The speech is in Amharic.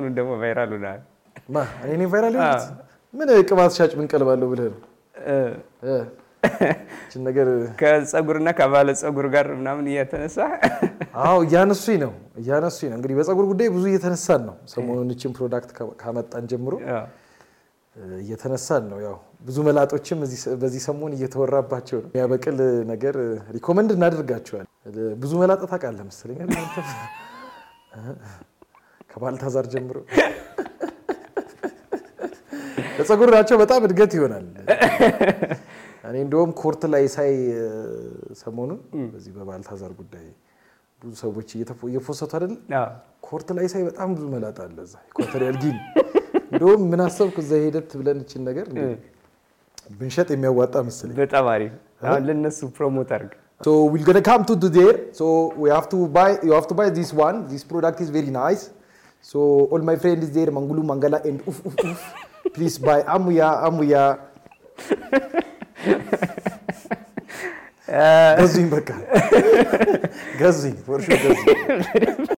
ሰሞኑን ደግሞ ቫይራል ሆናል። ማ እኔ ቫይራል ሆኑት ምን ቅባት ሻጭ ምን ቀልባለሁ ብለህ ነው እ ይህችን ነገር ከፀጉርና ከባለ ፀጉር ጋር ምናምን እየተነሳ አዎ እያነሱኝ ነው እያነሱኝ ነው። እንግዲህ በፀጉር ጉዳይ ብዙ እየተነሳን ነው። ሰሞኑን ይህችን ፕሮዳክት ካመጣን ጀምሮ እየተነሳን ነው። ያው ብዙ መላጦችም በዚህ ሰሞን እየተወራባቸው ነው። የሚያበቅል ነገር ሪኮመንድ እናደርጋቸዋል። ብዙ መላጣ ታውቃለህ መሰለኝ አንተ ከባልታዛር ጀምሮ ለፀጉራቸው በጣም እድገት ይሆናል። እኔ እንደውም ኮርት ላይ ሳይ ሰሞኑን በዚህ በባልታዛር ጉዳይ ብዙ ሰዎች እየፎሰቱ አይደል? ኮርት ላይ ሳይ በጣም ብዙ መላጣ አለ እዛ ኢኳቶሪያል ጊኒ። እንደውም ምን አሰብኩ እዛ ሄደት ብለን እችን ነገር ብንሸጥ የሚያዋጣ መሰለኝ። በጣም አሪፍ። አሁን ለነሱ ፕሮሞት አድርግ። So we're gonna come to there. So we have to buy. You have to buy this one. This product is very nice. So all my friend is there. Mangulu Mangala and oof oof oof. Please buy. Amuya Amuya. ገዙኝ በቃ ገዙኝ ፎር ሹር ገዙኝ